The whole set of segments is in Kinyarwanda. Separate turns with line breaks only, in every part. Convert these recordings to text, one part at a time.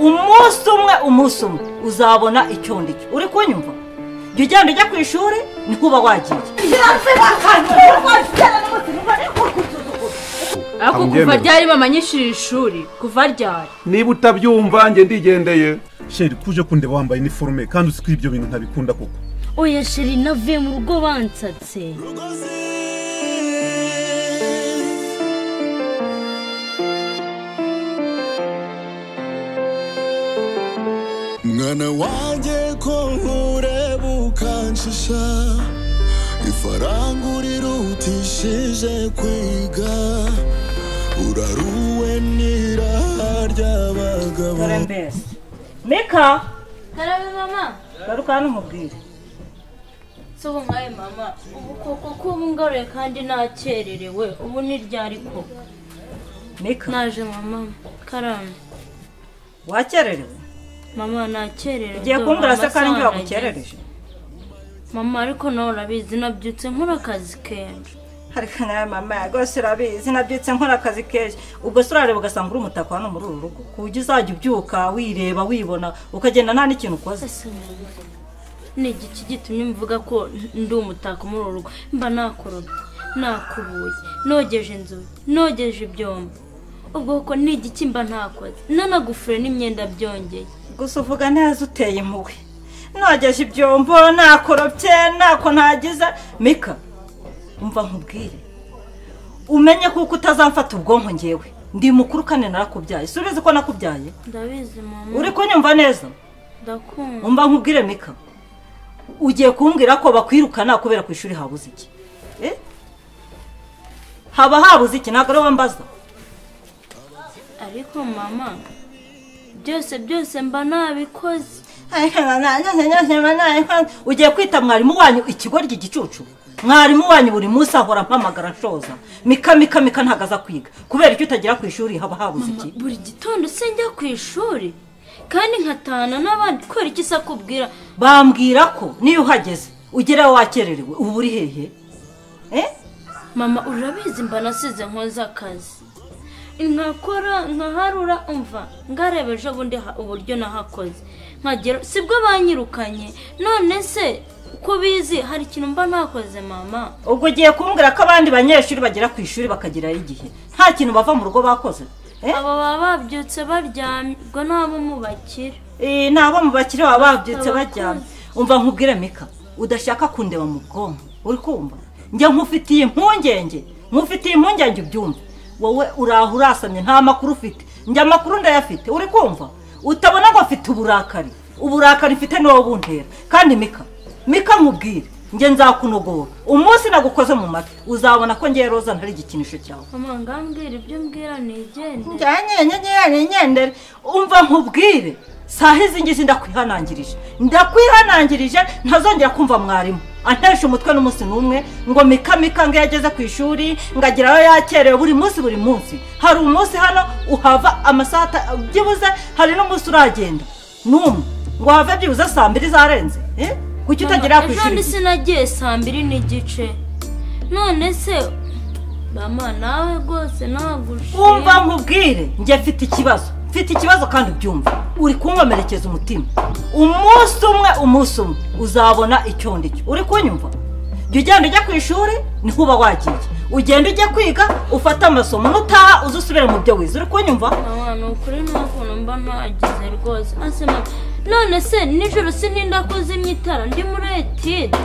umunsi umwe umunsi umwe uzabona icyo ndicyo uri kunyumva jya ugenda ujya ku ishuri niho uba wagiye
ariko kuva ryari bamanyishije ishuri kuva ryari
niba utabyumva njye ndigendeye
sheri kuje kundeba wambaye iniforume kandi uzi ko ibyo bintu ntabikunda koko
oya sheri navuye mu rugo bansatse
mwana wanjye ko nkureba ukanshisha ifaranga urirutishije kwiga uraruwe n'iraha ry'abagabo
dore mbese mika
Karabe mama
garuka hano umubwire
sobo nkawe mama ubu koko ko ubu ngaruye kandi nakererewe ubu ni ryari koko
mika
naje mama karame
wakererewe
mama nakererewe
ugiye kumbwira se ko ari njye wagukerereje
mama ariko nawe urabizi nabyutse nkora akazi kenshi
ariko nawe mama rwose urabizi nabyutse nkora akazi kenshi ubwo se urareba ugasanga uri umutako hano muri uru rugo ku buryo uzajya ubyuka wireba wibona ukagenda nta n'ikintu ukoze
ese mama ni igiki gitumye mvuga ko ndi umutako muri uru rugo mba nakorobye nakubuye nogeje inzugi nogeje ibyombo ubwo koko ni igiki mba ntakoze nanagufure n'imyenda byongeye
gusa uvuga neza uteye impuhwe nogeje ibyombo nakorobye ntako ntagize mika umva nkubwire umenye kuko utazamfata ubwonko ngewe ndi mukuru kandi narakubyaye si ubizi ko nakubyaye
ndabizi mama
uri kunyumva neza
ndakumva
umva nkubwire mika ugiye kumbwira ko bakwirukana kubera ku ishuri habuze iki Eh? haba habuze iki ntabwo ariwe mbaza
ariko mama byose byose mba nabikoze
ugiye kwita mwarimu wanyu ikigoryi igicucu mwarimu wanyu buri munsi ahora ampamagara nshoza mika mika mika ntabwo aza kwiga kubera icyo utagera ku ishuri haba habuze
mama
iki
buri gitondo se njya ku ishuri kandi nkatahana n'abandi kubera iki se akubwira
bambwira ko niyo uhageze ugera wakererewe ubu uri hehe Eh?
mama urabizi mba nasize nkoze akazi nkakora nkaharura umva ngareba ejo bundi ha- uburyo nahakoze nkagera sibwo banyirukanye none se ko bizi hari ikintu mba nakoze mama
ubwo ugiye kumbwira ko abandi banyeshuri bagera ku ishuri bakagerayo igihe nta kintu bava mu rugo bakoze Eh?
abo baba babyutse baryamye ubwo nabo mubakira
Eh, ni abo mu bakire baba babyutse
Abakuze.
baryamye umva nkubwire mika udashaka kundeba mu bwonko uri kumva njya nkufitiye impungenge nkufitiye impungenge ubyumve wowe uraho urasamye nta makuru ufite njye amakuru ndayafite uri kumva utabona ngo afite uburakari uburakari mfite niwo buntera kandi mika mika nkubwire njye nzakunogora umunsi nagukoze mu matwi uzabona ko ngewe roza ntari igikinisho cyawe
mama ngambwira ibyo mbwira nigende
ngenyenyeri umva nkubwire saha izi ngizi ndakwihanangirije ndakwihanangirije ntazongera kumva mwarimu antesha umutwe n'umunsi n'umwe ngo mikamika ngo iyo ageze ku ishuri ngo agerayo yakerewe buri munsi buri munsi hari umunsi hano uhava amasaha ata- byibuze hari n'umunsi uragenda n'umwe ngo have byibuze saa mbiri zarenze eh? kuki utagera ku
ejo
ishuri
ndi sinagiye saa mbiri n'igice none se mama nawe rwose nagushiye
umva nkubwire njye mfite ikibazo mfite ikibazo kandi ubyumva uri kunkomerekeza umutima umunsi umwe umunsi umwe uzabona icyo ndicyo uri kunyumva jya ugenda ujya ku ishuri niho uba wagiye ugenda ujya kwiga ufate amasomo nutaha uze usubire mu byo wize uri kunyumva
mama ni ukuri nta kuntu mba nagize rwose ase mama none se nijoro sininda kuzimya itara ndi muri etide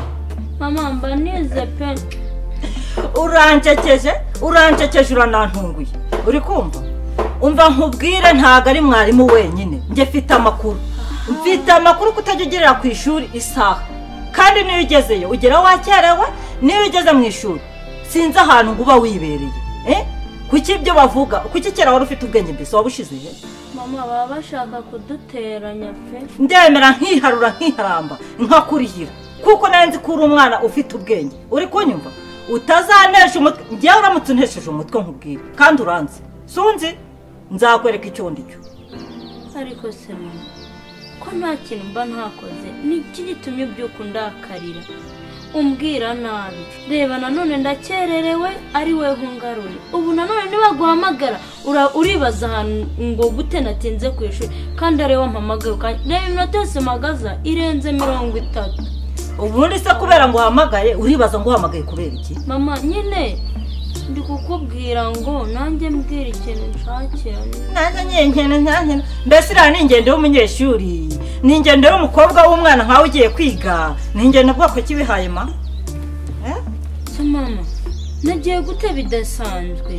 mama mba nize pe
urancekeje urancekeje uranantunguye uri kumva umva nkubwire ntabwo ari mwarimu wenyine njye mfite amakuru mfite amakuru ko utajya ugerera ku ishuri isaha kandi niyo ugezeyo ugera wakerewe niyo ugeze mu ishuri sinzi ahantu ngo uba wibereye eh? kuki ibyo bavuga kuki kera wari ufite ubwenge mbese wabushize he
mama baba bashaka kuduteranya pe
ndemera nkiharura nkiharamba nkakurihira kuko nawe nzi ko uri umwana ufite ubwenge uri kunyumva utazanesha umutwe njyewe uramutse unesheje umutwe nkubwire kandi uranze sunzi nzakwereka icyo ndicyo
ariko se mama ko nta kintu mba ntakoze ni iki gitumye ubyuka undakarira umbwira nabi reba nanone ndakererewe ari wowe hungaruye ubu nanone nibaguhamagara ura- uribaza ahantu ngo gute natinze ku ishuri kandi ariwe wampamagara ukanya reba iminota yose mpagaza irenze mirongo itatu
ubundi se kubera ngo uhamagaye uribaza ngo uhamagaye kubera iki
mama nyine ndi kukubwira ngo nanjye mbwira ikintu nshakira
nanjye nyenyene ntankene mbese iriya ni ingendo y'umunyeshuri ni ingendo y'umukobwa w'umwana nkawe ugiye kwiga ni ingendo bwoko kibihaye ma Eh?
se mama nagiye gute bidasanzwe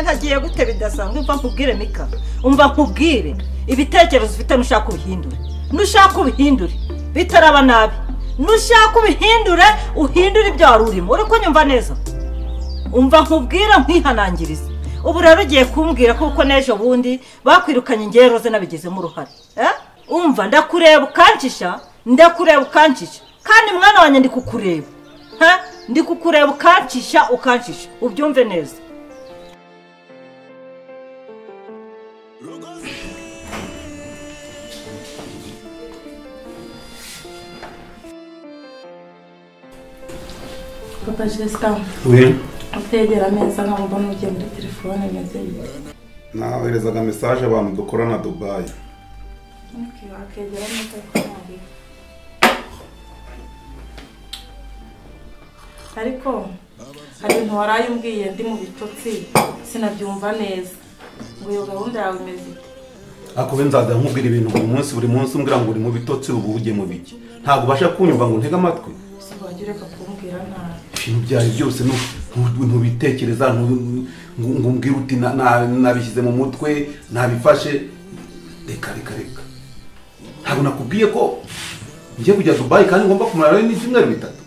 nagiye gute bidasanzwe umva nkubwire mika umva nkubwire ibitekerezo ufite nushaka ubihindure nushaka ubihindure bitaraba nabi nushaka ubihindure uhindure ibyo wari urimo uri kunyumva neza umva nkubwire nkwihanangirize ubu rero ugiye kumbwira kuko n'ejo bundi bakwirukanye ingero ze nabigizemo uruhare Eh? umva ndakureba ukancisha ndakureba ukancisha kandi mwana wanjye ndi kukureba Ha? ndi kukureba ukancisha ukancisha ubyumve neza
papa jesika
we
utegera ameza nkaho mbona ugiye muri telefone meze bite
naherezaga mesaje abantu dukorana dubayi
wakegera ameza kandi ariko hari ibintu waraye umbwiye ndi mu bitotsi sinabyumva neza ngo iyo gahunda yawe imeze ite
akubi nzaza nkubwira ibintu buri munsi buri munsi umbwira ngo uri mu bitotsi ubu ujye mu biki ntabwo ubasha kunyumva ngo ntege amatwi
gusa wajya ureka kumbwira nabi
ibintu byawe byose nu- nu- ntubitekereza ntu- ngo ngo umbwire uti na- na- nabishyize mu mutwe nabifashe reka reka reka ntabwo nakubwiye ko ngiye kujya dubayi kandi ngomba kumara n'ibyumweru bitatu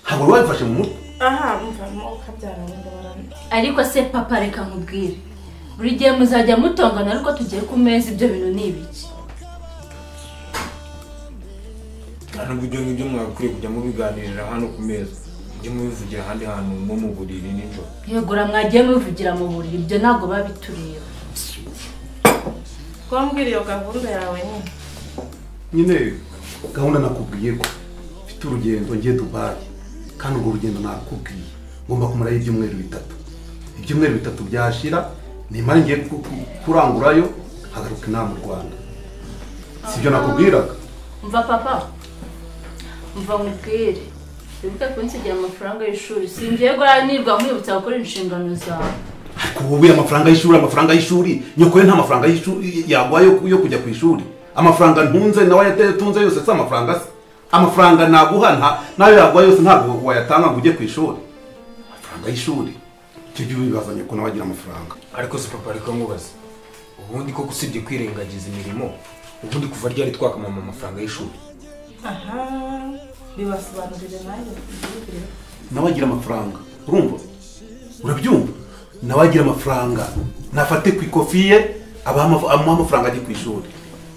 ntabwo wari wabifashe mu mutwe
aha mvamo ukabyara wenda barane
ariko se papa reka nkubwire buri gihe muzajya mutongana ariko tugiye ku meza ibyo bintu ni ibiki
nta nubwo ibyo ngibyo mwakwiye kujya mubiganirira hano ku meza mujye mubivugira ahandi hantu nko mu buriri nijoro
yegura mwagiye mubivugira mu buriri ibyo ntabwo biba bitureba
kumbwira iyo gahunda yawe nyine
nyine gahunda nakubwiye ko mfite urugendo ngiye dubayi kandi urwo rugendo nakubwiye ngomba kumarayo ibyumweru bitatu ibyumweru bitatu byashira nimara ngiye ku- ku- kurangurayo hagaruka inama mu rwanda si ibyo nakubwiraga
mva papa mva nkubwire wibuke kunsigira amafaranga y'ishuri singiye guhara nirwa nkwibutsa gukora inshingano zawe
ariko ubu buye amafaranga y'ishuri amafaranga y'ishuri nyoko ye nta mafaranga y'ishuri yaguha yo ku- yo kujya ku ishuri amafaranga ntunze nawe yatunze yose si amafaranga se amafaranga naguha nta- nayo yaguha yose ntabwo wayatanga ngo ujye ku ishuri amafaranga y'ishuri icyo gihe wibaza nyoko nawe agira amafaranga
ariko si papa ariko nkubaze ubundi koko usibye kwirengagiza imirimo ubundi kuva ryari twakamama amafaranga y'ishuri
aha bibasobanurire nawe bibwire
nawe agira amafaranga urumva urabyumva nawe agira amafaranga nafate ku ikofi ye abaha amaf- amuha amafaranga ajye ku ishuri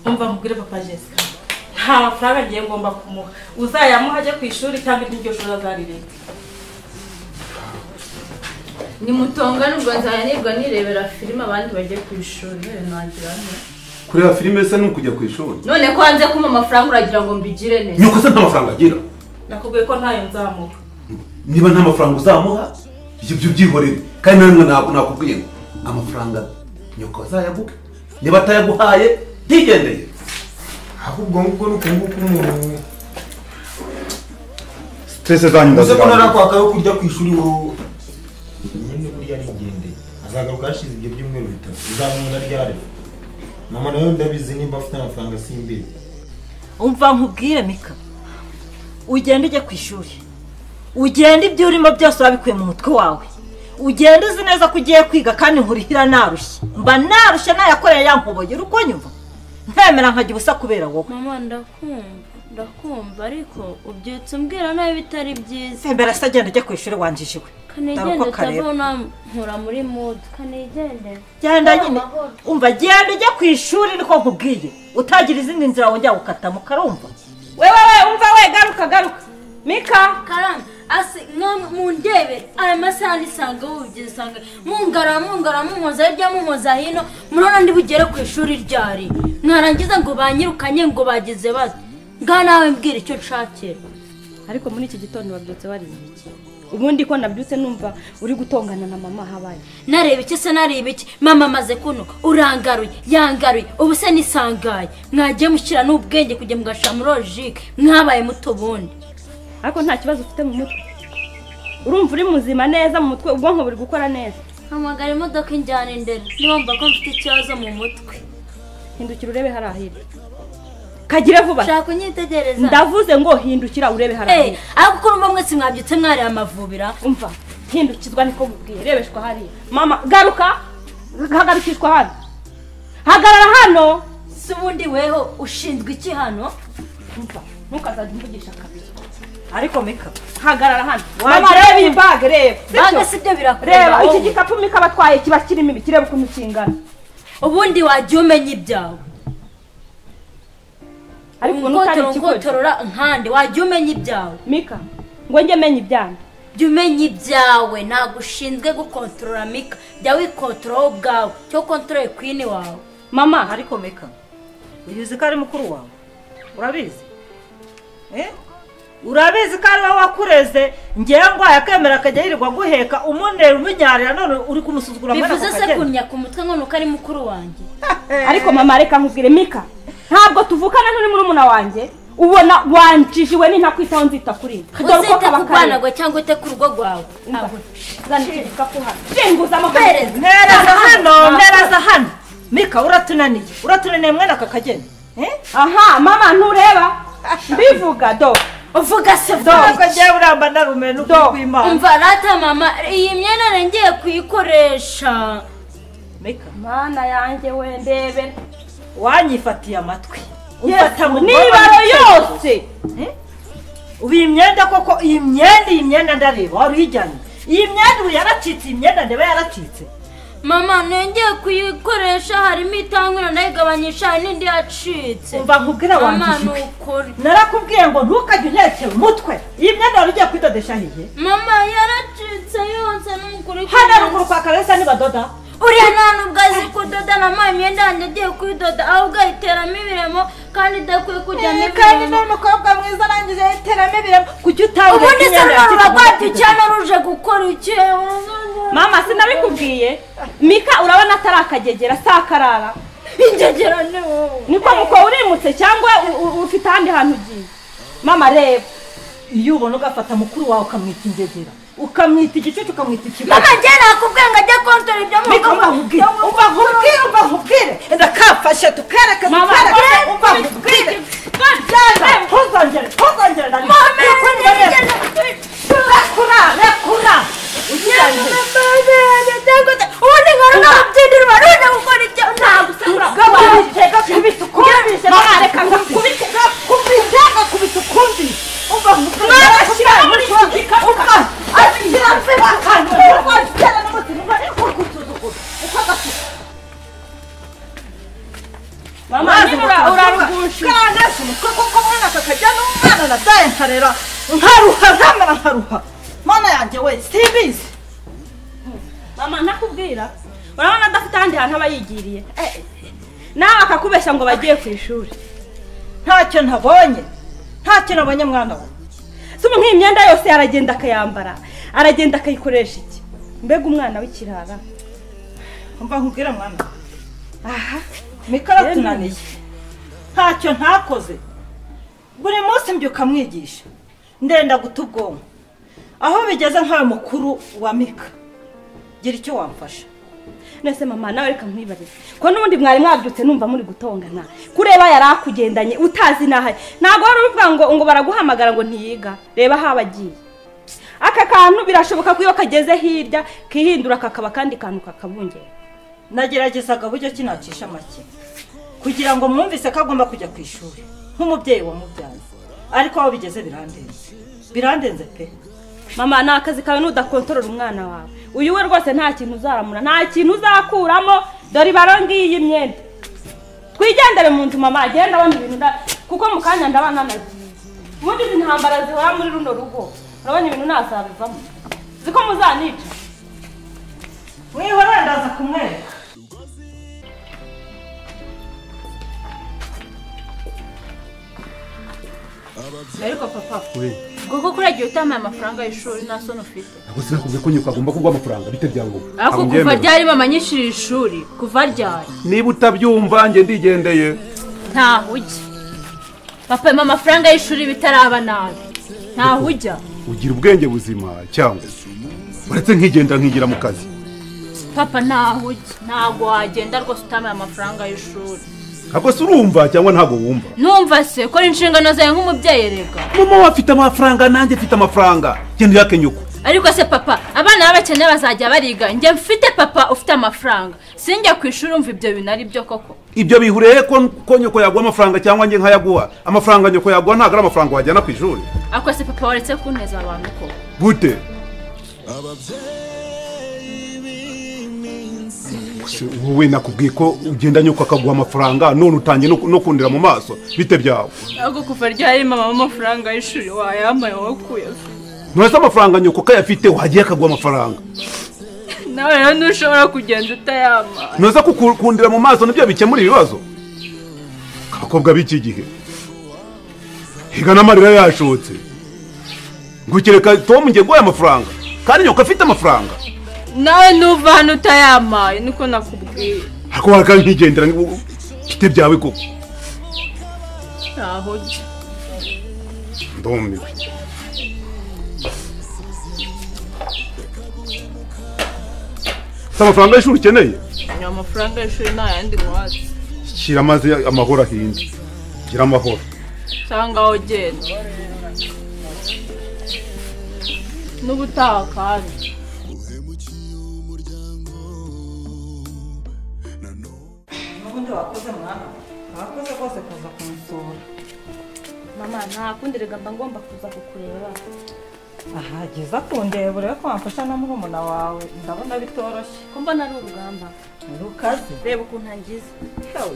umva mubwire papa jessica nta mafaranga agiye ngomba kumuha uzayamuha ajye ku ishuri cyangwa iryo shuri azarireka
nimutongane ubwo nzajya nirwa nirebera filime abandi bajye ku ishuri none nagira nte
kureba filime se ni ukujya ku ishuri
none ko hanze kumpa amafaranga uragira ngo mbigire neza
nyoko se nta mafaranga agira
nakubwiye ko ntayo nzamuha
niba nta mafaranga uzamuha ibyo byo byihorere kandi namwe ntabwo nakubwiye ngo amafaranga nyoko azayaguhe niba atayaguhaye ntigendeye
ahubwo ngubwo ni ukunguku umuntu
stress zanyu
uze ko
ndazibanza
narakwaka yo kurya ku ishuri wowe nyine kurya arigendeye azagaruka hashize ibyo byumweru bitatu uzamwira ryari mama nawe ndabizi nimba afite amafaranga simbizi
umva nkubwire mika ugenda ujye ku ishuri ugenda ibyo urimo byose wabikuye mu mutwe wawe ugenda uzi neza ko ugiye kwiga kandi nkurihira narushye mba narushye nayakoreye ya nkuboye uri kunyumva ntemera nkajya ubusa kubera wowe
mama ndakumva ndakumva ariko ubyutse umbwira nabi bitari byiza
sembera se agenda ujya ku ishuri wanjishiwe
kanigende
uko kareba.
utavuna nkura muri mudu kanigende
genda nyine umva genda ujye ku ishuri niko nkubwiye utagira izindi nzira wongera gukatamo ukarumva
wewe we umva we garuka garuka mika
karani asi mwa- mundebe aya masaha nisanga wubyisange mungara mungara munkoza hirya munkoza hino murabona ndi bugere ku ishuri ryari mwarangiza ngo banyirukanye ngo bagize bate ngaha nawe mbwira icyo nshakira
ariko muri iki gitondo wabyutse wariye iki ubundi ko nabyutse numva uri gutongana na mama habaye
nareba iki se nareba iki mama amaze kunuka urangaruye yangaruye ubu se nisangaye mwagiye mushyira n'ubwenge kugira ngo mugashira muri logike mwabaye muto ubundi
ariko nta kibazo ufite mu mutwe urumva uri muzima neza mu mutwe ubwonko buri gukora neza
hamagara imodoka injyana indera niwumva ko mfite ikibazo mu mutwe
hindukira urebe hari ahiri kagire vuba
shaka unyitegereza
ndavuze ngo hindukira urebe hari
Eh,
ahiri
ariko uko urumva mwese mwabyutse mwari amavubira
umva hindukizwa niko mubwiye rebeshwa hariya mama garuka hagarukishwa hano hagarara hano
si ubundi weho ushinzwe iki hano
umva ntukazajya umvugisha kabiri
ariko meka
hagarara hano
Wagira
mama reba iyi
ngo-
bage reba
Bage si byo birakunda,
reba iki
wowe.
gikapu mika abatwaye kiba kirimo ibi kireba ukuntu kingana
ubundi wagiye umenya ibyawe
ariko ubona utari
ungotora
ikigoryi
ungotorora nkande wagiye umenya ibyawe
mika ngo njye menya ibyanyu
jya umenya ibyawe ntabwo ushinzwe gukontorora mika jya wikontorora wowe ubwawe cyo kontorore kwini wawe
mama
ariko meka uyu uzi ko ari mukuru wawe urabizi Eh? urabizi ko ari wowe wakureze ngewe ngo yakemera akajya yirirwa aguheka umunera umunyarira none uri kumusuzugura mwene
bivuze
ako
se
kageni
kunnya ku mutwe ngo ni uko ari mukuru wanjye
ariko mama reka nkubwire mika ntabwo tuvukana nturi murumuna wanjye ubona wanjijiwe n'intakwitaho nzita kuri we. Dore uko
uzite
kaba
ku
kari.
bwana gwe cyangwa ute ku rugo rwawe Ahubwo.
zana iki gikapu hano zinguza amafaranga
ntereza hano ntereza hano mika uratunaniye uratunaniye mwene aka kageni
aha mama ntureba mbivuga do
uvuga se
ntabwo ngewe uramba narume n'ukwikwimana
umva rata mama iyi myenda ngiye kuyikoresha
meka
mana yanjye we ndebe
wanyifatiye amatwi
Yesu,
umfata mu
n'ibaro yose
ubu iyi myenda koko iyi myenda iyi myenda ndareba wari uyijyanye iyi myenda ubu yaracitse iyi myenda ndeba yaracitse
mama nongeye kuyikoresha harimo itangwira ndayigabanyisha hari n'indi yacitse
umva nkubwira
mama ni
wanjijwe
ukuri
narakubwiye ngo ntukajye unyerekera umutwe iyi myenda wari ugiye kwidodesha hehe
mama yaracitse yose ni ukuri
hano ruguru kwa kabesa nibadoda
uriya nta nubwo azi kudoda na mama imyenda yanjye agiye kuyidoda ahubwo ayiteramo ibiremo kandi idakwiye kujyamo
kandi
ibiremo
ni umukobwa mwiza arangije yiteramo ibiremo kuki utanga
ubundi se rurabura rwacyo cyane ruje gukora iki
mama sinabikubwiye mika urabona atari akagegera si akarara
injegera ni wowe
niko muko urimutse cyangwa u- u- ufite ahandi hantu ugiye mama reba
iyo ubona ugafata mukuru wawe ukamwita ingegera ukamwita igicucu ukamwita ikibazo
mama njye nakubwiye ngo ajye kontora ibyo mu rugo
umva nkubwire umva nkubwire umva nkubwire ndakafashe tukereke
Mama,
tukereke
mama,
umva nkubwire byanga ntuzongere ntuzongere
Mama,
rekura rekura ugirango
ubundi nkora nkabyindirwa none gukora ibyo ntabwo usabura
gakubite gakubite ukumvise mama reka gakubite gakubite gakubite ukumvise umva nkubwire mama shyira muri iki gikapu umva ashyira mvira akantu umva shyira n'umutima umva uri gusuzugura uko gafite
mama
amazi
niba ura- urarugusha
urarugushikana umutwe kuko mwana kakajya n'umwana nadaye nkarera nkaruha nkamera nkaruha mana yanjye we simbizi
mama ntakubwira urabona adafite ahandi hantu aba yigiriye nawe akakubeshya ngo bagiye ku ishuri
ntacyo ntabonye ntacyo nabonye mwana we
si ubu nk'iyi myenda yose aragenda akayambara aragenda akayikoresha iki mbega umwana w'ikirara
mba nkubwira mwana aha mikoro tunaniye ntacyo ntakoze buri munsi mbyuka mwigisha ndenda guta ubwonko aho bigeze nkawe mukuru wa mika gira icyo wamfasha
nese mama nawe reka nkwibarize ko n'ubundi mwari mwabyutse numva muri gutongana kureba yari akugendanye utazi n'ahaye ntabwo wari uvuga ngo ngo baraguhamagara ngo ntiyiga reba aho agiye aka kantu birashoboka ko iyo kageze hirya kihindura kakaba akandi kantu kakabungera
nageragezaga buryo ki nacisha make kugira ngo mwumvise ko agomba kujya ku ishuri nk'umubyeyi wamubyaye ariko aho bigeze birandenze birandenze pe
mama ni akazi kawe nudakontorora umwana wawe uyu we rwose nta kintu uzaramura nta kintu uzakuramo dore ibaro ngiyi y'imyenda twigendere mu nzu mama agenda abona ibintu nda- kuko mu kanya ndaba nanagiye ubundi izi ntambara zihora muri runo rugo urabona ibintu nazabivamo ziko muzanica
mwihorere ndaza kumwereka
ariko papa ubwo koko uragiye utamaye amafaranga y'ishuri nta soni ufite
Ubwo sinakubwiye ko nyoko agomba kuguha amafaranga bite byangombwa
ariko kuva ryari mama anyishyurira ishuri kuva ryari
niba utabyumva njye ndigendeye
ntaho ujya papa yampa amafaranga y'ishuri bitaraba nabi ntaho ujya
ugira ubwenge buzima cyangwa uretse nkigendera nkigira mu kazi
papa ntaho ujya ntabwo wagenda rwose utamaye amafaranga y'ishuri
ntabwo se urumva cyangwa ntabwo wumva
numva se kora inshingano zawe nk'umubyeyi reka
mama we afite amafaranga nanjye mfite amafaranga genda uyake nyoko
ariko se papa abana b'abakene bazajya bariga njye mfite papa ufite amafaranga sinjya ku ishuri umva ibyo bintu ari byo koko
ibyo bihuriye ko ko nyoko yaguha amafaranga cyangwa njye nkayaguha amafaranga nyoko yaguha ntabwo ari amafaranga wajyana ku ishuri
ariko se papa waretse kunteza abantu koko
gute Se wowe nakubwiye ko ugenda nyoko akaguha amafaranga none utangiye no ku- no kundira mu maso bite byawe
ntabwo kuva ryari mama amafaranga y'ishuri wayamaye wakuye
nturetse amafaranga nyoko ko ayafite wagiye akaguha amafaranga
nawe rero ntushobora kugenda utayama
ntuza kukundira mu maso nibyo bikemura ibibazo abakobwa b'iki gihe higa n'amarira yashotse ngukireka tom ngiye guha amafaranga kandi nyoko afite amafaranga
nawe ntuva hano utayamaye niko nakubwiye
ariko wakaba nkigendera bite byawe koko
ntaho ujya
ndumiwe si amafaranga y'ishuri ukeneye
ni amafaranga y'ishuri nta yandi muhatse
shyira amazi amahoro ahinde gira amahoro
cyangwa aho ugenda n'ubutaha kandi
n'ubundi wakoze mwana wakoze rwose kuza kumusura
mama nta kundi reka mba ngomba kuza kukureba
aha jyiza kundeba urebe ko wamfasha na murumuna wawe ndabona bitoroshye
kumva nari urugamba
rukaze
reba ukuntu angize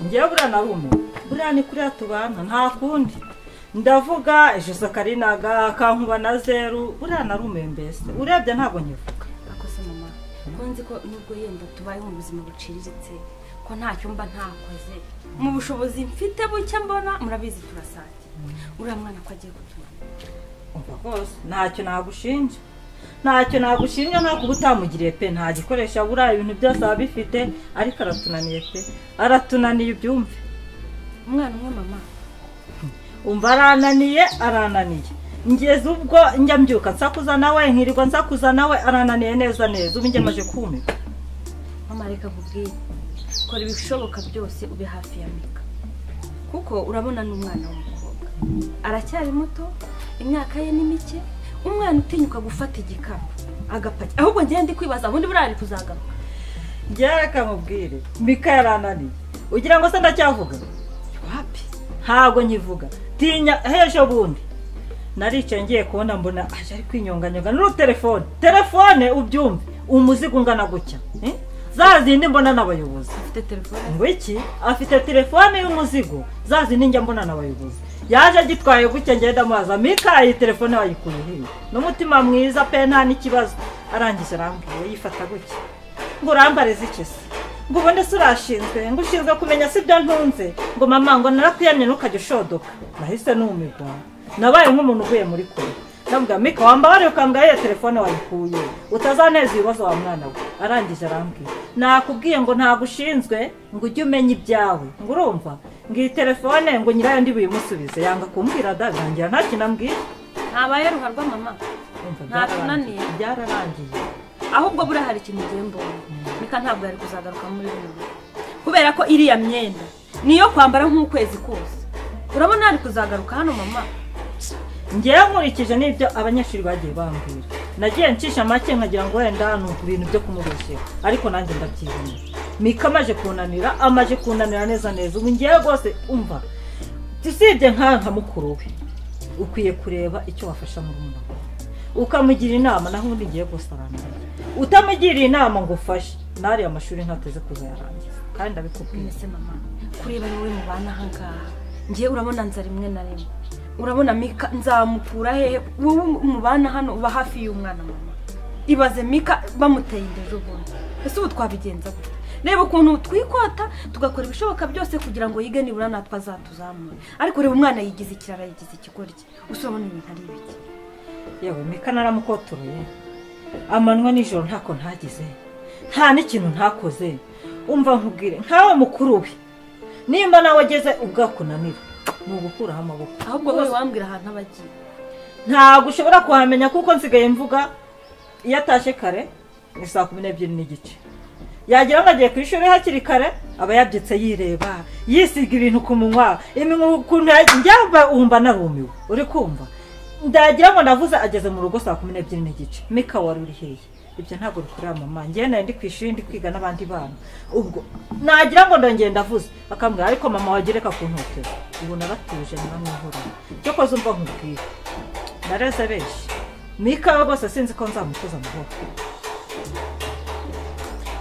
ngewe buriya na rumwe buriya ni kuriya tubana nta kundi ndavuga ejo karinaga akankuba na zeru buriya na rumwe mbese urebye ntabwo nkivuga
akoze mama ko nzi ko nubwo yenda tubaye mu buzima buciriritse ko nta cyumba ntakoze mu bushobozi mfite buke mbona murabizi turasange uriya mwana ko agiye kutumva
umva rwose ntacyo nagushinja ntacyo nagushinja nta kuba utamugiriye pe nta gikoresho abura ibintu byose aba abifite ariko aratunaniye pe aratunaniye ubyumve
umwana umwe mama
umva arananiye arananiye ngeze ubwo njya mbyuka nsakuza nawe nkirirwa nsakuza nawe arananiye neza neza ubu ngemaje kumira
mama reka nkubwire kora ibishoboka byose ube hafi ya mika kuko urabona ni umwana w'umukobwa aracyari muto imyaka ye ni mike umwana utinyuka gufata igikapu agapaki ahubwo njyewe ndi kwibaza ubundi buriya ari kuzagaruka
njyewe reka mubwire mika yarananiye ugira ngo se ndacyavuga wapi ntabwo nkivuga tinya hejo bundi naricaye ngiye kubona mbona aje ari kwinyonganyonga n'uru telefone telefone ubyumve umuzigo ungana gutya eh? za zindi mbona n'abayobozi
afite telefone
ngo iki afite telefone y'umuzigo za zindi njya mbona n'abayobozi yaje agitwaye gutya ngenda amubaza mika iyi telefone wayikuye hehe n'umutima mwiza pe nta n'ikibazo arangije arambwira yifata gutya ngo urambare ziki se ngo ubone se urashinzwe ngo ushinzwe kumenya si ibyo ntunze ngo mama ngo narakuyamye ntukajya ushodoka nahise numirwa nabaye nk'umuntu uvuye muri kure ndabwira mika wambabariye ukambwira iyo telefone wayikuye utazaneza ibibazo wa mwana we arangije arambwira nakubwiye ngo ntagushinzwe ngo ujye umenya ibyawe ngo urumva ngo iyi telefone ngo nyirayo ndi buyimusubize yanga kumbwira dagangira nta kintu ambwira
ntabaye ruharwa mama ntatunaniye
byararangiye
ahubwo buriya hari ikintu ugiye mbona mika ntabwo yari kuzagaruka muri bino kubera ko iriya myenda niyo kwambara nk'ukwezi kose urabona yari kuzagaruka hano mama
ngewe nkurikije n'ibyo abanyeshuri bagiye bambwira nagiye ncisha make nkagira ngo wenda ni ibintu byo kumubeshyera ariko nanjye ndabyibonera mika amaje kunanira amaje kunanira neza neza ubu ngewe rwose umva usibye nk'aha nka mukuru we ukwiye kureba icyo wafasha mu murima ukamugira inama naho ubundi ngiye gusaranira utamugiriye inama ngo ufashe n'ariya mashuri ntateze kuza yarangiza kandi ndabikubwiye
mbese mama kureba ni we mubana ahangaha ngewe urabona nza rimwe na rimwe urabona mika nzamukura hehe wowe mubana hano uba hafi y'umwana mama ibaze mika bamuteye inda ejo bundi ese ubu twabigenza gute
reba ukuntu twikota tugakora ibishoboka byose kugira ngo yige nibura natwe azatuzamure ariko reba umwana yigize ikirara yigize ikigoryi usabona ibintu ari ibiki
yewe mika naramukoturuye amanywa nijoro ntako ntagize nta n'ikintu ntakoze umva nkubwire nkawe mukuru we nimba nawe ageze ubwakunanira ni ugukuraho amaboko
ahubwo wowe wambwira ahantu aba agiye
ntabwo ushobora kuhamenya kuko nsigaye mvuga iyo atashye kare ni saa kumi n'ebyiri n'igice yagira ngo agiye ku ishuri hakiri kare aba yabyutse yireba yisiga ibintu ku munwa iminwa ukuntu ya- njya wumva narumiwe uri kumva ndagira ngo ndavuze ageze mu rugo saa kumi n'ebyiri n'igice mika wari uri hehe ibyo ntabwo bikorera mama njyewe nari ndi ku ishuri ndi kwiga n'abandi bana ubwo nagira ngo ndongeye ndavuze akambwira ariko mama wagereka ku ntotero ubu naratuje ntiramwihorera cyo koze umva nkubwira ndareze benshi mika we rwose sinzi ko nzamukoza amahoro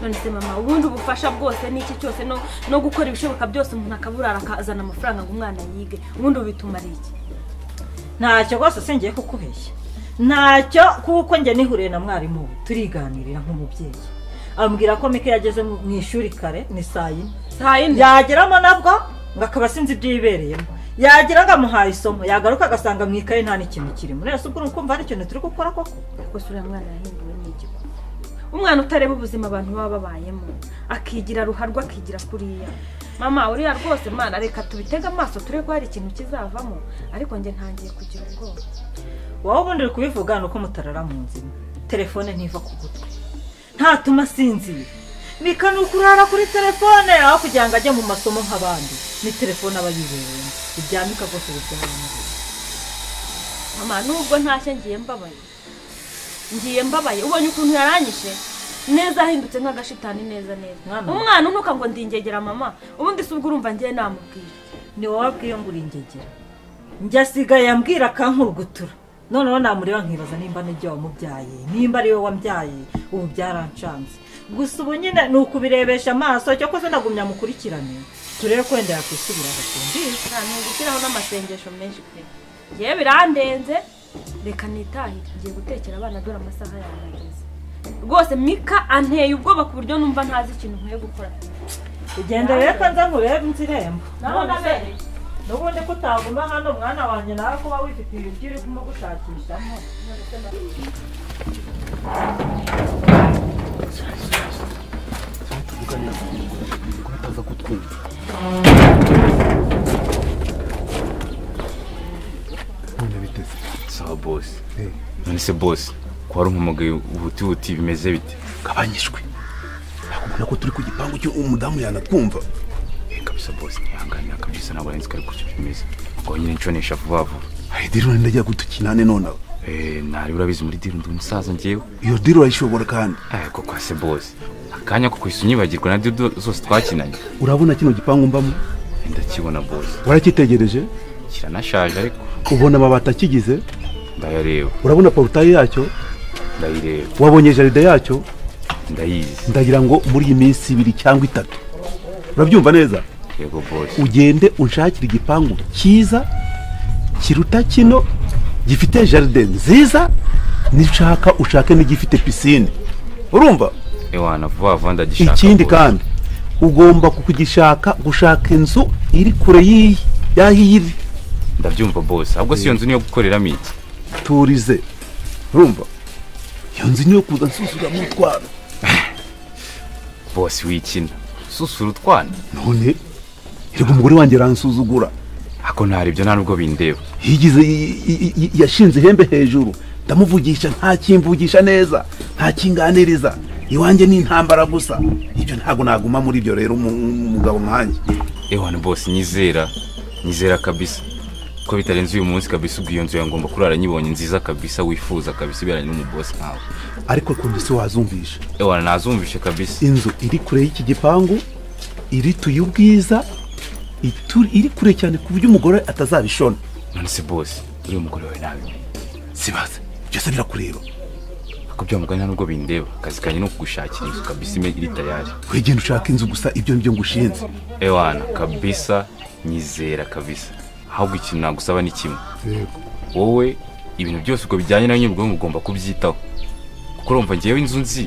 none se mama ubundi ubufasha bwose n'iki cyose no no gukora ibishoboka byose umuntu akaburara akazana amafaranga ngo umwana yige ubundi bitumara iki
ntacyo rwose singiye kukubeshya ntacyo kuko njye nihuriye na mwarimu we turiganirira nk'umubyeyi ambwira ko mika yageze mu mu ishuri kare ni saa yine
saa yine
yageramo nabwo ngo akaba sinzi ibyo yibereyemo yagira ngo amuhaye isomo yagaruka agasanga mu ikaye nta n'ikintu kirimo rero si ubwo uri kumva hari ikintu turi gukora koko
rwose uriya mwana yahinduwe n'igihugu umwana utareba ubuzima abantu baba babayemo akigira ruharwa akigira kuriya mama uriya rwose mwana reka tubitege amaso turebe ko hari ikintu kizavamo ariko njye ntangiye kugira ubwoba
wowe ubundi uri kubivuga ni uko mutarara mu nzima telefone ntiva ku gutwi ntatuma asinzira mika ni ukurara kuri telefone aho kugira ngo ajye mu masomo nk'abandi ni telefone aba yibereyemo ibya mika rwose bibyara
mama nubwo ntashye ngiye mbabaye ngiye mbabaye ubonye ukuntu yaranyishe neza ahindutse nk'agashitani neza neza umwana unuka ngo ndingegera mama ubundi si ubwo urumva ngiye namubwira
ni wowe abwiye ngo uringegera njye asigaye ambwira akankurugutura noneho namureba nkibaza nimba n'ibyo wamubyaye nimba ari we wambyaye ubu byarancanze gusa ubu nyine ni ukubirebesha amaso cyo koze ndagumya mukurikirane turebe ko wenda yakwisubira agakumbi
nta ni ugushyiraho n'amasengesho menshi pe ngewe birandenze reka nitahire ngiye gutekera abana dore amasaha yawe ageze rwose mika anteye ubwoba ku buryo numva ntazi ikintu nkwiye gukora
ugenda rero ko nza nkurebe inzu irembo
Naho nabereye.
n'ubundi ko utaguma hano mwana wanjye nawe kuba wifitiye ibyo uri kumwe gushakishamo
bataza kutwumva
none biteze sawa bosi none se bosi ko hari umugaye ubutibuti bimeze bite
gabanyijwe nakubwira ko turi ku gipangu cyo umudamu yanatwumva
Eh, kabisa bosi ntihanganira kabisa ntabwo nari nzi ko ari gutyo bimeze ubwo nyine nshonesha vuba vuba
diri urenda ajya gutukinane nonaho
Eh, ntari urabizi muri diri ndi umusaza ngewe
iyo diri urayishobora kandi
ariko kwa se bosi akanya ko kwisa unyibagirwa na dido zose twakinanye
urabona kino gipangu mbamo
ndakibona bosi
waracyitegereje
kiranashaje ariko
ubona amabati akigize
ndayareba
urabona porutaye yacyo
ndayireba
wabonye jaride yacyo
ndayizi
ndagira ngo muri iyi minsi ibiri cyangwa itatu urabyumva neza
yego bosi
ugende unshakire igipangu cyiza kiruta kino gifite jaride nziza nishaka ushake n'igifite pisine urumva
ewana vuba vuba ndagishaka
ikindi kandi ugomba kugishaka gushaka inzu iri kure y'iyi y'aho iri
ndabyumva bosi ahubwo si iyo nzu niyo gukoreramo iki
turize urumva iyo nzu niyo kuza nsusuzuramo utwana
bosi wikina susura utwana
none reba umugore wanjye aransuzugura
ako ntari ibyo nta nubwo bindeba
yigize i- i- i- yashinze ihembe hejuru ndamuvugisha ntakimvugisha neza ntakinganiriza iwanjye ni intambara gusa ibyo ntabwo naguma muri ibyo rero umu- umugabo nkanjye
ewana bosi nyizera nyizera kabisa ko bitarenze uyu munsi kabisa ubwo iyo nzu yangomba kurara nyibonye nziza kabisa wifuza kabisa iberanye n'umubosi nkawe
ariko kundi se wazumvisha
ewana nazumvishe kabisa
inzu iri kure y'iki gipangu irituye ubwiza itu- iri kure cyane ku buryo umugore atazabishona
none se bosi uriya umugore wawe nabi
sibaza byose birakureba
ako byamugani nta nubwo bindeba akazi kanjye ni ukugushakira inzu kabisa ime iri tayari
wegenda ushaka inzu gusa ibyo nibyo ngushinze
ewana kabisa nyizera kabisa ahubwo ikintu nagusaba ni kimwe
Yego.
wowe ibintu byose ubwo bijyanye nawe nyine ubwo mugomba kubyitaho kuko urumva ngewe inzu nzi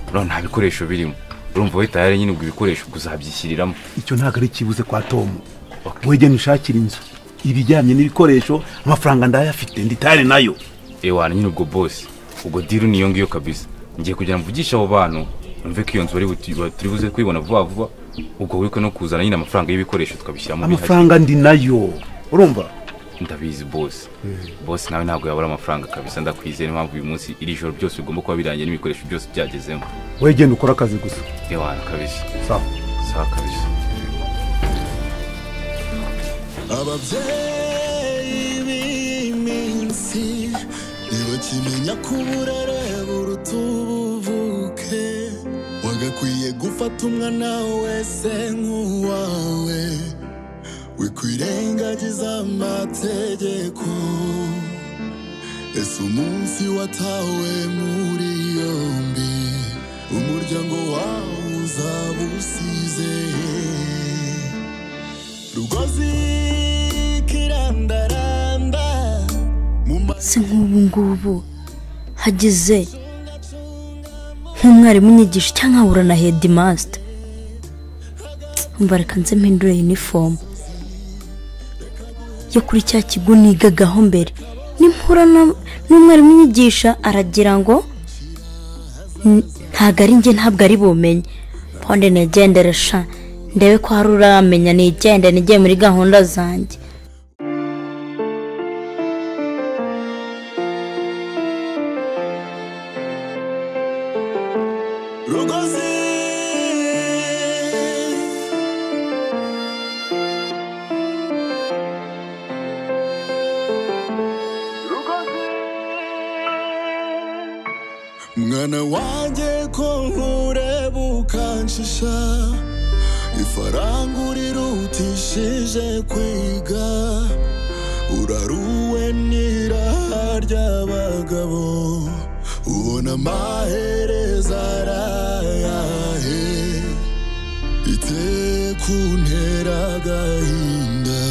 urabona nta bikoresho birimo urumva wowe tayari nyine ubwo ibikoresho kuzabyishyiriramo
icyo ntabwo ari ikibuze kwa tomu wegena ushakira inzu ibijyanye n'ibikoresho amafaranga ndayafite ndi tayari nayo
ewana nyine ubwo bose ubwo diru niyo ngiyo kabisa ngiye kugira ngo mvugishe abo bantu numve ko iyo nzu bari buti- ba- turi buze kuyibona vuba vuba ubwo wiko no kuzana nyine amafaranga y'ibikoresho tukabishyiramo
amafaranga ndi nayo urumva
ndabizi bose bose nawe ntabwo yabura amafaranga kabisa ndakwizeye niyo mpamvu uyu munsi iri joro byose bigomba kuba birangiye n'ibikoresho byose byagezemo
wegenda ukora akazi gusa
ewana kabisa
sawa
sawa kabisa
ababyeyi b'iminsi ntibakimenya ko uburere buruta ubuvuke wagakwiye gufata umwana wese nk'uwawe wikwirengagiza amategeko ese umunsi watawe muri yombi umuryango wawe uzaba usize rugozi kirandaranda
si nk'ubu ngubu hageze nk'umwarimu unyigisha cyangwa nkahura na hedimasita mbareka nze mpindure yunifomu yo kuri cya kigo nigagaho mbere nimpura na- n'umwarimu unyigisha aragira ngo "N- ntabwo ari njye ntabwo ari bumenye pande nigendere sha ndebe ko hari uramenya nigende nigiye muri gahunda zanjye
rugozi mwana wanjye ko nkureba ukanshisha ifaranga urirutishije kwiga uraruwe n'iraha ry'abagabo ubona amahereza arayahe iteye kuntera agahinda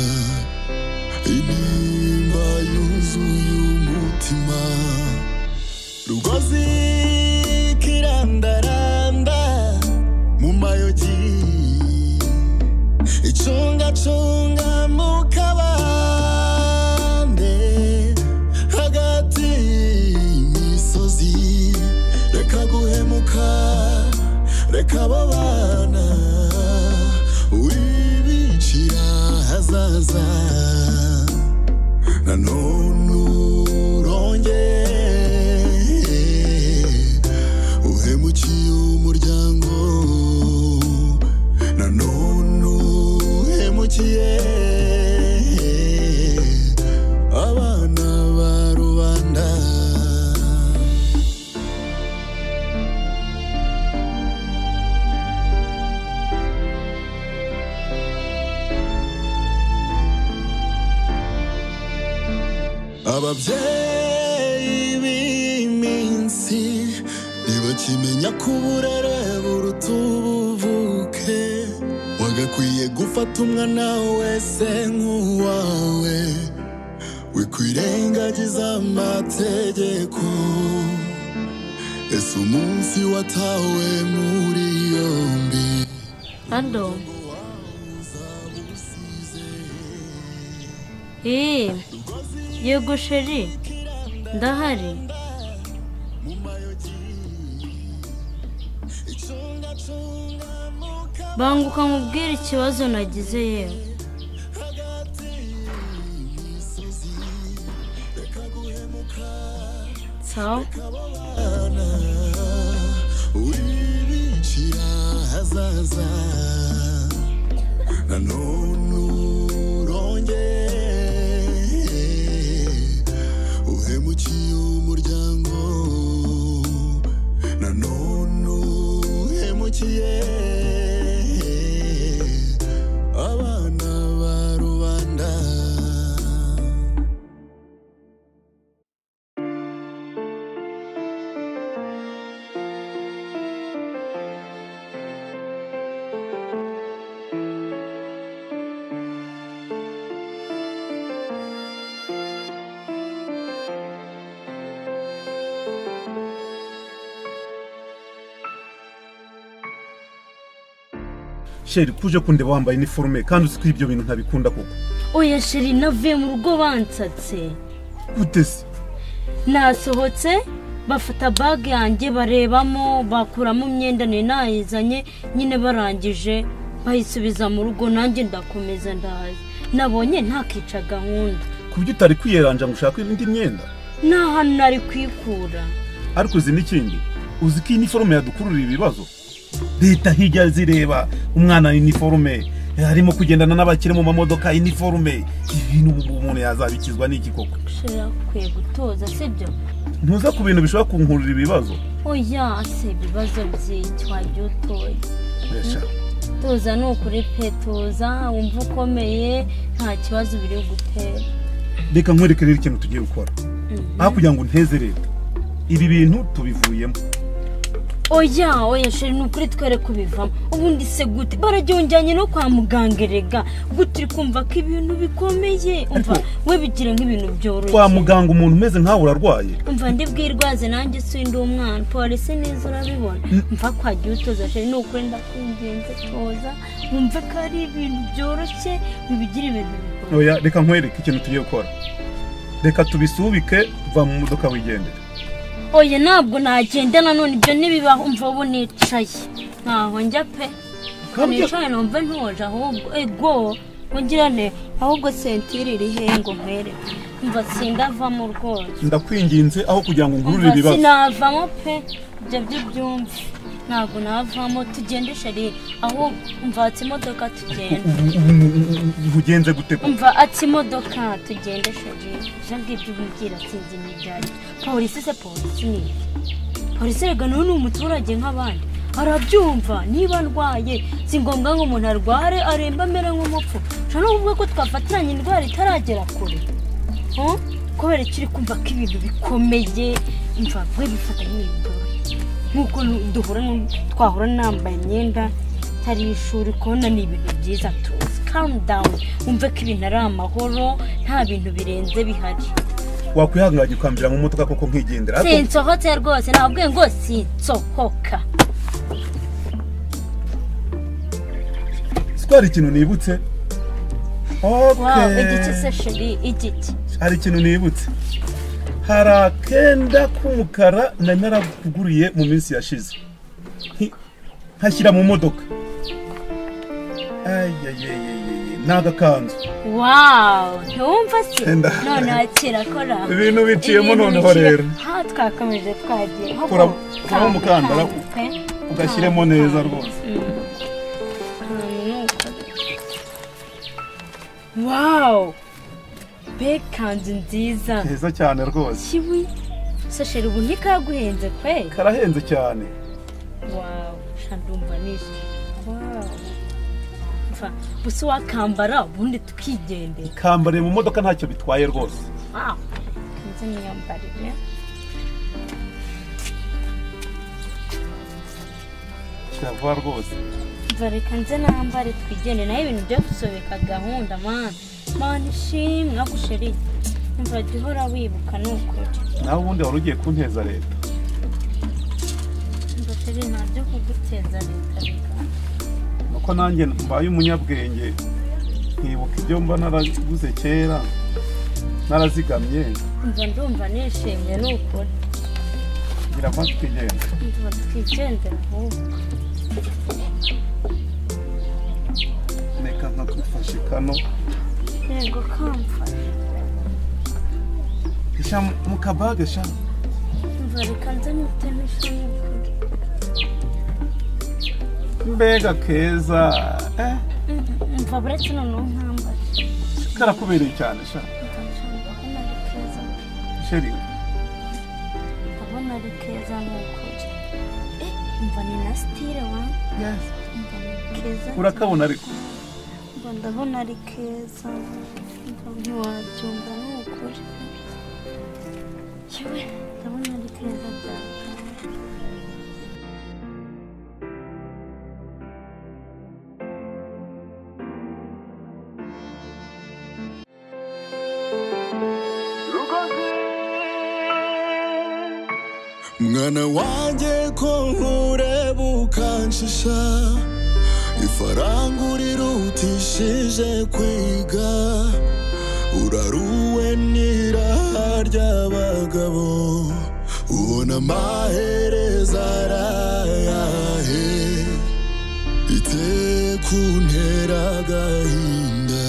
intimba yuzuye umutima rugozi kirandaranda mu mayogi icungacunga mu kabande hagati y'imisozi reka guhemuka reka babana wibicira hazaza nanone urongeye uhemukiye umuryango nanone uhemukiye abana ba rubanda ababyeyi b'iminsi ntibakimenya ko uburere buruta ubuvuke wagakwiye gufata umwana wese nk'uwawe wikwirengagiza amategeko ese umunsi watawe muri yombi
Hado. Ee, yego sheri, ndahari. Banguka nkubwire ikibazo nagize yewe. Sawa,
wibicira hazaza nanone urongeye uhemukiye umuryango nanone uhemukiye abana ba rubanda
sheri kuje kundeba wambaye iniforume kandi uzi ko ibyo bintu ntabikunda koko
oya sheri navuye mu rugo bansatse
gute se
nasohotse bafata bage yanjye barebamo bakuramo imyenda nari nayizanye nyine barangije bayisubiza mu rugo nanjye ndakomeza ndahaza nabonye ntakica gahunda
ku buryo utari kwiyeranja ngo ushake indi myenda
nta hantu nari kwikura
ariko uzi n'ikindi uzi ko iyi iniforume yadukururira ibibazo leta hijya zireba umwana iniforume harimo kugendana n'abakire mu mamodoka iniforume ibintu umuntu yazabikizwa n'iki koko
sheri akwiye gutoza sibyo
ntuza ku bintu bishobora kunkurura ibibazo
oya se ibibazo byinshi wagiye utoye
Yesha.
tuza ni ukuri pe tuza wumva ukomeye nta kibazo biri bugutera
reka nkwereke rero ikintu tugiye gukora
Mhm.
aho kugira ngo nteze leta ibi bintu tubivuyemo
oya oya sheri ni ukuri twere kubivamo ubundi se gute bararyonjyanye no kwa muganga erega gute uri kumva ko ibintu bikomeye umva we bigira nk'ibintu byoroshye
kwa muganga umuntu umeze nk'aho urarwaye
umva ndibwirwaze nanjye sindi umwana polisi neza urabibona mva kwagiye utoza sheri ni ukuri ndakwingenze toza wumve ko ari ibintu byoroshye bibigira ibintu bikomeye
oya reka nkwereke ikintu tugiye gukora reka tubisubike va mu modoka wigendere
oya ntabwo nagenda nanone ibyo ntibibaho umva ubu nicaye ntaho njya pe
Kandi-
nicaye numva ntoje ahubwo ego mugirane ahubwo sentire iri hehe ngo mpere umva sindavamo rwose
ndakwinginze aho kugira ngo nkurure
umva
ibibazo
sinavamo pe ibyo byo byumve ntabwo navamo tugende shari ahubwo umva hatse imodoka tugenda
Ubu- ubu- ubu- ubu ugenze gute ko
umva ati imodoka tugende sheri ibyo ngibyo umbwira sinzi n'ibyari polisi se polisi ni iki? polisi rega nawe ni umuturage nk'abandi arabyumva niba ndwaye si ngombwa ngo umuntu arware aremba amere nk'umupfu ushobora no kuvuga ko twafatiranye indwara itaragera kure Huh? kubera ko uri kumva ko ibintu bikomeye imva we bifata nk'ibintu byoroshye nk'uko nu- duhura nu- twahura nambaye imyenda itari ishuri kubona ni ibintu byiza tuzi kamu dawuni wumve ko ibintu ari amahoro nta bintu birenze bihari
wakwihanganye ukambira mu modoka koko nkigendera ariko
sinsohotse rwose nabwiye ngo sinsohoka
si ko hari ikintu nibutse
wawe
Okay.
igice se sheri igiki
hari ikintu nibutse hari akenda k'umukara nari narakuguriye mu minsi yashize Nki- nkashyira mu modoka ayayayayay ni agakanzu
wawu ntiwumva se
Enda.
noneho kirakora
Ibintu biciyemo noneho rero.
ha twakomeje twagiye ho
Kuramo-
ku-
kuramo umukandara
kantu pe.
ugashyiremo neza rwose
Mm. Ahantu ni uko. wawu be kanzu nziza
keza cyane rwose
kiwi se sheri ubu ntikaguhenze pe
karahenze cyane
wawu ndumva nishimye wawu Mva, gusa wakambara ubundi tukigendera
kambariye mu modoka ntacyo bitwaye rwose
wawu kanzu n'imyambarire
kirava rwose
bareka nze nambare twigende nayo ibintu byo gusobeka gahunda mani mani ishimwe ako sheri umva jya uhora wibuka ni ukuri
nawe ubundi wari ugiye kunteza leta
umva sheri nta byo kuguteza leta reka
nuko nanjye mbaye umunyabwenge nkibuka ibyo mba naraguze kera narazigamye
umva ndumva nishimye ni ukuri
ngira ngo twigenda
umva twigendera ahubwo
reka nkagufashe kano
yego kamfashe
sha mu kabage sha
umva reka nze nuteme ishami ukuri
mbega keza eh
Mhm, umva buretse noneho nkambare
karakubereye cyane sha
Umva nshaka kubona ari keza
sheri
ndabona ari keza ni ukuri Eh, umva ni na sitire wa umva ni keza
urakabona ariko
Mba ndabona ari keza mba ntiwabyumva ni ukuri yewe ndabona ari keza cyane
mwana wanjye ko nkureba ukanshisha ifaranga urangurira utishije kwiga uraruwe n'iraha ry'abagabo ubona amahereza arayahe ite kuntera agahinda